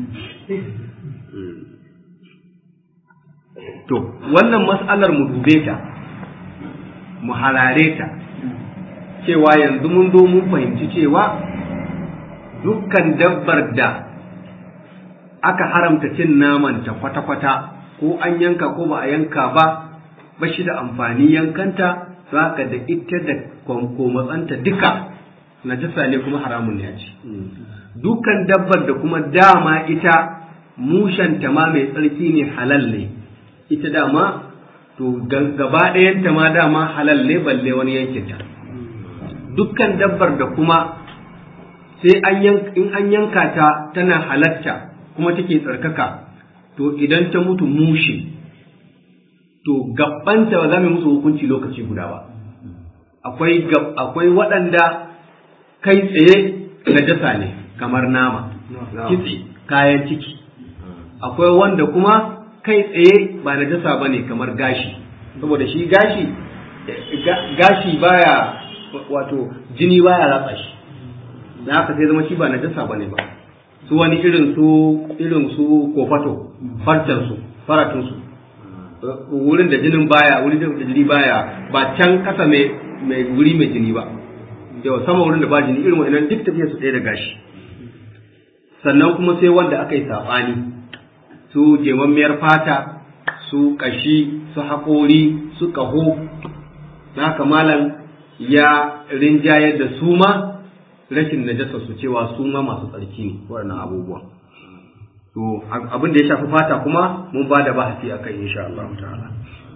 to wannan mas'alar mu dube ta mu harare ta cewa yanzu mun zo mun fahimci cewa dukkan dabbar da aka haramta cin naman ta kwata-kwata ko an yanka ko ba a yanka ba ba shi da amfani yankanta za ka da ita da matsanta duka najasa ne kuma haramun ne a ci dukkan dabbar da kuma dama ita mushanta ma mai tsarki ne halal ne ita dama to gaba ɗayanta ma dama halal ne balle wani yankin ta dukkan dabbar da kuma sai in an yanka ta tana halatta kuma take tsarkaka to idan ta mutu mushe to gabbanta ba za mu musu hukunci lokaci guda ba akwai akwai waɗanda kai tsaye najasa ne kamar nama kitse kayan ciki akwai wanda kuma kai tsaye ba najasa ba ne kamar gashi saboda shi gashi gashi baya wato jini baya ratsa shi da haka sai zama shi ba najasa ba ne ba su wani irin su irin su kofato farcen su faratun su wurin da jinin baya wurin da jini baya ba can kasa mai mai wuri mai jini ba yau sama wurin da ba jini irin wa'annan duk tafiya su ɗaya da gashi sannan kuma sai wanda aka yi saɓani su jemammiyar fata su ƙashi su haƙori su ƙaho na malam ya rinjayar da su ma rashin najasa su cewa su ma masu tsarki ne waɗannan abubuwa to abin da ya shafi fata kuma mun ba da bahasi a kai insha Allah ta'ala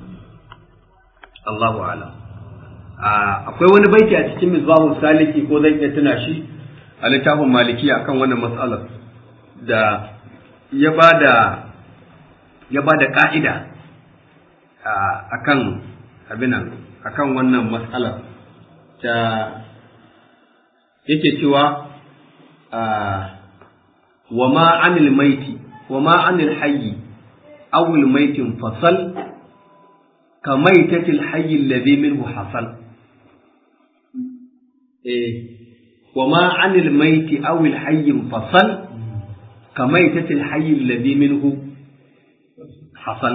Allahu a'lam akwai wani baiti a cikin misbahul saliki ko zan iya tuna shi a littafin maliki akan wannan matsalar da ya ba da ya ba da ka'ida akan abinan akan wannan matsalar ta yake cewa wa ma anil maiti wa ma anil hayyi awil maitin fasal ka maitatil hayyi alladhi minhu hasal eh wa ma anil maiti awil hayyi fasal ka maitatil hayyi alladhi minhu hasal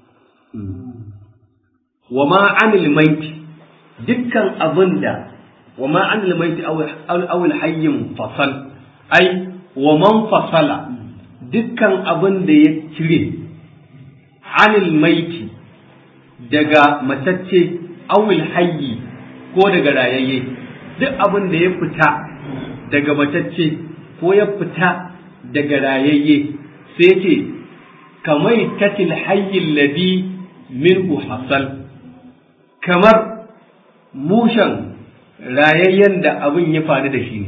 wa ma anil maiti dukkan abinda wa ma anil maiti awil hayyin fasal ai wa man fasala dukkan abin da ya cire anil maiti daga matacce awil hayyi ko daga rayayye duk abin da ya fita daga matacce ko ya fita daga rayayye sai ce kamai tatil hayyin ladi minhu hasal kamar mushan rayayyen da abin ya faru da shi ne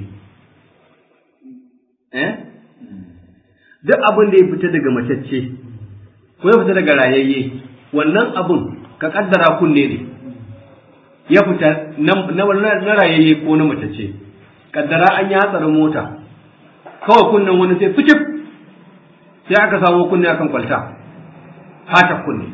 duk abin da ya fita daga macacce ko ya fita daga rayayye wannan abin ka kaddara kunne ne ya fita na rayayye ko na mace ce kaddara an yi hatsarin mota kawai kunnen wani sai fikif sai aka samu kunne akan kwalta fata kunne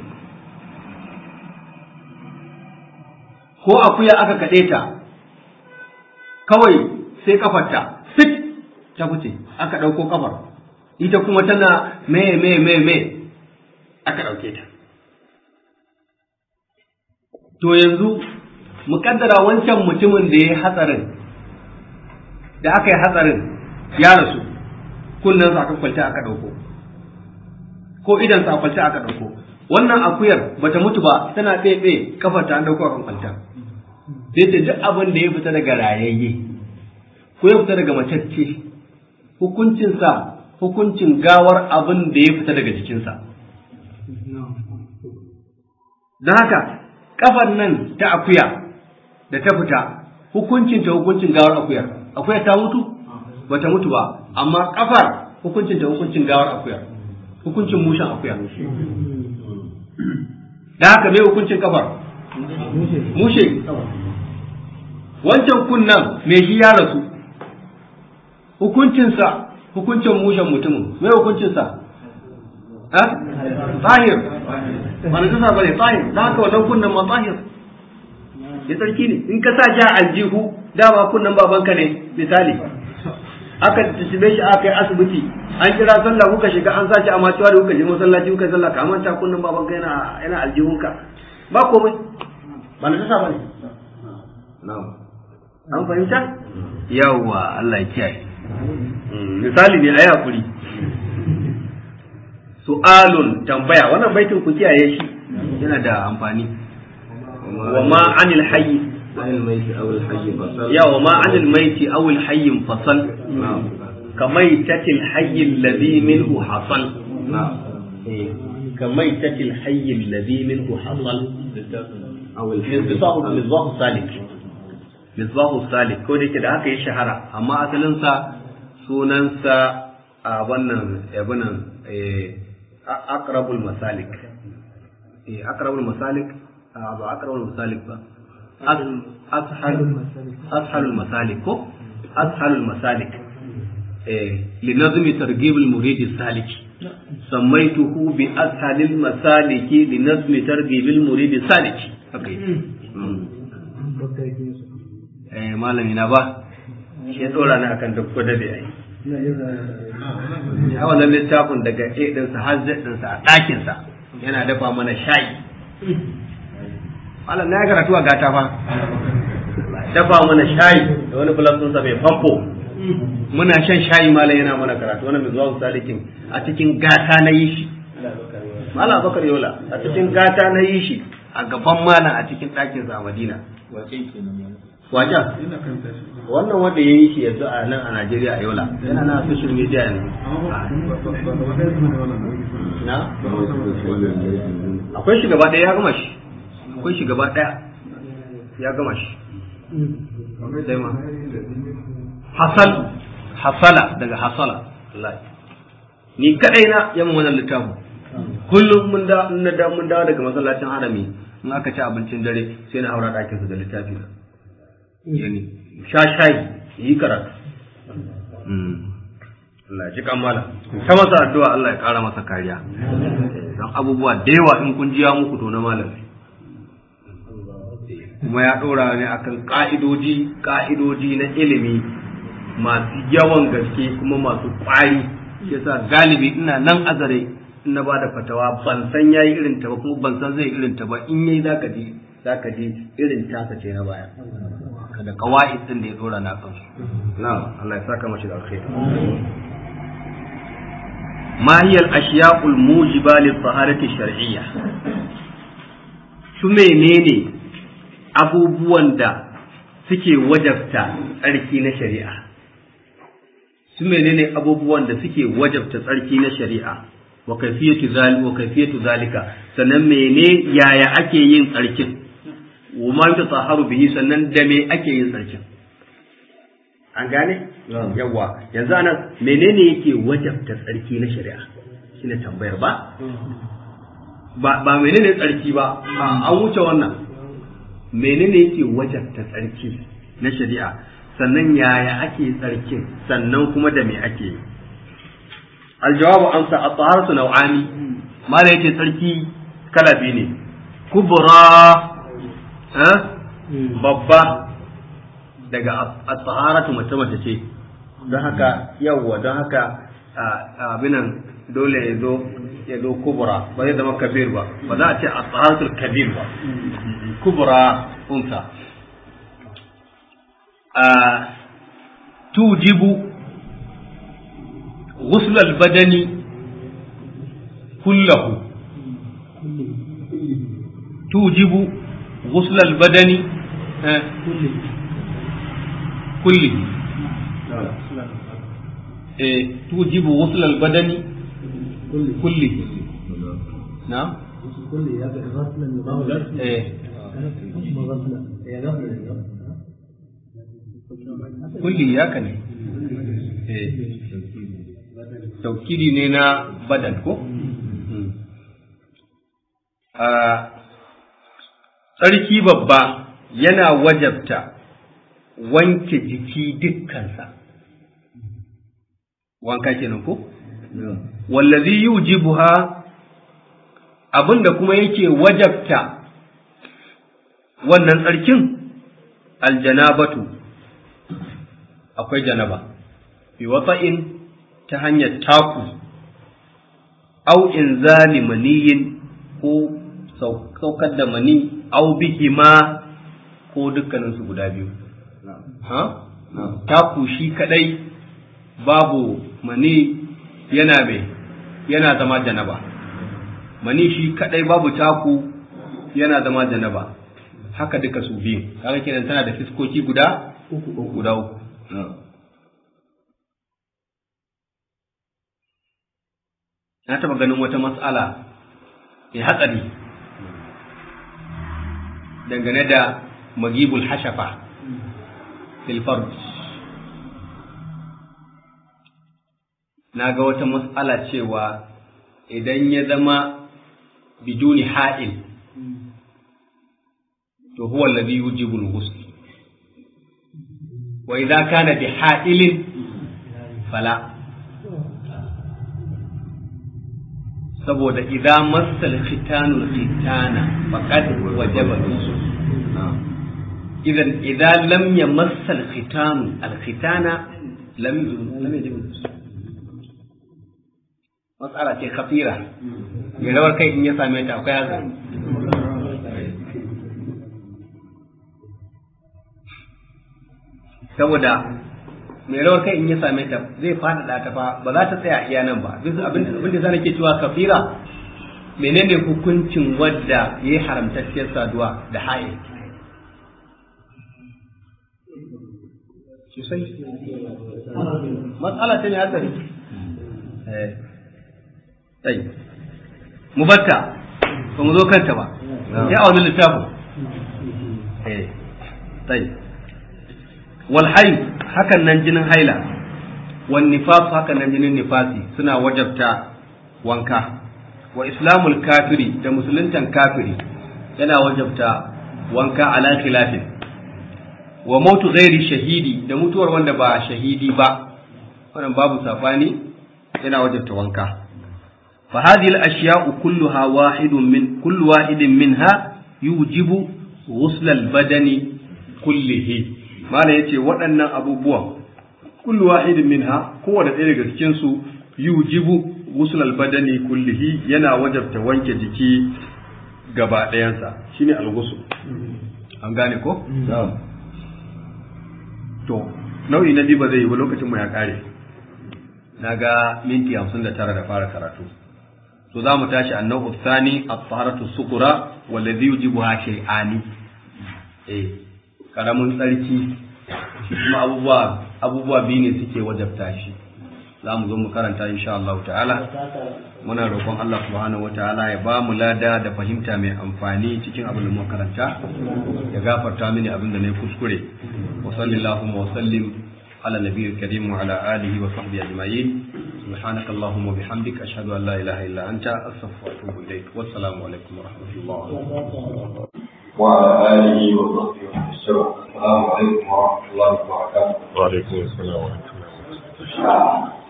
ko akuya aka kaɗe ta kawai sai kafarta fit ta fice aka ɗauko kafar ita kuma tana me me me me aka ɗauke ta to yanzu mu kaddara wancan mutumin da ya yi hatsarin da aka yi hatsarin ya rasu kunnen sa aka kwalta aka ɗauko ko idan sa kwalta aka ɗauko wannan akuyar bata mutu ba tana ɗebe kafar ta an ɗauko akan kwalta sai ta duk abin da ya fita daga rayayye ko ya fita daga macacce hukuncinsa hukuncin gawar abin da ya fita daga jikinsa don haka kafar nan ta akuya da ta fita hukuncin ta hukuncin gawar akuyar akuyar ta mutu ba ta mutu ba amma kafar hukuncin ta hukuncin gawar akuyar hukuncin mushen akuya da haka mai hukuncin kafar mushe wancan kunnan mai shi ya rasu hukuncinsa hukuncin mushen mutumin mai hukuncinsa tsahir ba na jisa bane tsahir da haka wannan kunnan ma tsahir ya tsarki ne in ka sa ja aljihu dama kunnan babanka ne misali aka tattabe shi aka yi asibiti an kira sallah kuka shiga an sace a macewa da kuka je masallaci kuka sallah ka manta kunnan babanka yana yana aljihunka ba komai ba na jisa bane na'am an fahimta yawwa Allah ya kiyaye misali ne ayi hakuri su'alun tambaya wannan baitin ku kiyaye shi yana da amfani wa ma anil hayy ya wa ma anil maiti aw al hayy fasal kamaitatil hayy alladhi minhu hasal kamaitatil hayy alladhi minhu hasal aw al misbah salik misbahu salik ko da yake da haka ya shahara amma asalinsa sunansa a wannan yabunan akrabul masalik akrabul masalik ba akrabul masalik ba ashalul masalik ko ashalul masalik لنظم ترغيب المريد السالك سميته بأسهل المسالك لنظم ترغيب المريد السالك eh malami na ba shi ya tsora ni akan duk gwada da yayi a wannan littafin daga A ɗinsa har Z ɗinsa a ɗakinsa yana dafa mana shayi malam na ya karatu a gata fa dafa mana shayi da wani fulasunsa mai famfo muna shan shayi malam yana mana karatu wani mai zuwa salikin a cikin gata na yi shi malam bakar yola a cikin gata na yi shi a gaban malam a cikin ɗakinsa a madina wajen wannan wanda ya yi shi yanzu a nan a Najeriya a yola yana na social media ne na akwai shi gaba ɗaya ya gama shi akwai shi gaba ɗaya ya gama shi sai ma hasal hasala daga hasala ni kadai na yamma wannan littafin kullum mun da mun da mun dawo daga masallacin harami in aka ci abincin dare sai na haura ɗakin su da littafi na yani sha shayi yi karatu Allah ji kammala ta masa addu'a Allah ya kara masa kariya don abubuwa da yawa in kun jiya muku to na malam kuma ya ɗora ne akan ka'idoji ka'idoji na ilimi masu yawan gaske kuma masu ƙwari yasa galibi ina nan azare in na ba da fatawa ban san yayi irin ta ba kuma ban san zai irin ta ba in yayi zaka ji zaka ji irin tasa ce na baya da kawa'id din da ya dora na kansu na'am Allah ya saka mashi da alkhairi ma hiya al-ashya'u al-mujiba lit-taharati shar'iyya su menene abubuwan da suke wajabta tsarki na shari'a su menene abubuwan da suke wajabta tsarki na shari'a wa kayfiyatu zalika wa kayfiyatu zalika sannan mene yaya ake yin tsarkin wa ma yutahharu bihi sannan da me ake yin tsarkin an gane yawa yanzu anan menene yake wajabta tsarki na shari'a shine tambayar ba ba ba menene tsarki ba an wuce wannan menene yake wajabta tsarki na shari'a sannan yaya ake tsarkin sannan kuma da me ake yi aljawabu amsa at-taharatu naw'ani mala yace tsarki kala biyu ne kubra babba daga at-taharatu mace mace ce don haka yawwa don haka abinan dole ya zo ya zo kubra ba zai zama kabir ba ba za a ce at-taharatul kabir ba kubra unsa tujibu غسل البدن كله توجب غسل البدن كله توجب غسل البدن كله نعم kulli ya ne taukiri ne na badan ko tsarki babba yana wajabta wanke jiki dukkansa wanka kenan ko wallazi yujibuha abinda kuma yake wajabta wannan tsarkin aljanabatu akwai janaba bi wata'in ta hanyar taku au inzali maniyin ko saukar da mani au bihima ko dukkaninsu guda biyu ha taku shi kadai babu mani yana mai yana zama janaba mani shi kadai babu taku yana zama janaba haka duka su biyu kaga kenan tana da fiskoki guda uku guda uku na taɓa ganin wata matsala mai hatsari dangane da magibul hashafa filfarj na ga wata matsala cewa idan ya zama biduni ha'il to huwa alladhi yujibu al-ghusl wa idza kana bi ha'ilin fala saboda idan masal khitanu khitana faqad wajaba nusu idan idan lam yamassal khitanu al khitana lam lam yajib matsala ce khafira mai rawar kai in ya same ta akwai haka saboda mai rawar kai in ya same ta zai faɗaɗa ta fa ba za ta tsaya iya nan ba duk abin da za ke cewa kafira menene hukuncin wadda ya yi haramtacciyar saduwa da haye sosai matsala ce mai hatsari sai mu batta ba mu zo kanta ba ya a wani littafin sai wal hakan nan jinin haila wan nifas hakan nan jinin nifasi suna wajabta wanka wa islamul kafiri da musuluntan kafiri yana wajabta wanka ala khilafin wa mautu ghairi shahidi da mutuwar wanda ba shahidi ba wannan babu safani yana wajabta wanka fa hadhihi al ashya'u kulluha wahidun min kullu wahidin minha yujibu ghusl al badani kullihi mala yace waɗannan abubuwan kullu wahidin minha kowanne ɗaya daga cikin su yujibu ghusl al-badani kullihi yana wajabta wanke jiki gaba ɗayansa shine al-ghusl an gane ko to nau'i na biyu ba zai yi ba lokacin mu ya kare na ga minti hamsin da tara da fara karatu to za mu tashi annau thani at-taharatu sukura wallazi yujibuha shay'ani eh karamin tsarki shi kuma abubuwa abubuwa biyu ne suke wajabta shi za mu zo mu karanta insha Allah ta'ala muna roƙon Allah subhanahu wata'ala ya ba mu lada da fahimta mai amfani cikin abin da muka karanta ya gafarta mini abin da na yi kuskure wa sallallahu wa sallim على النبي الكريم وعلى آله وصحبه أجمعين سبحانك اللهم وبحمدك أشهد أن لا إله إلا أنت أستغفرك وأتوب إليك والسلام عليكم ورحمة الله وعلى آله وصحبه وسلم السلام عليكم ورحمة الله وبركاته وعليكم السلام ورحمة الله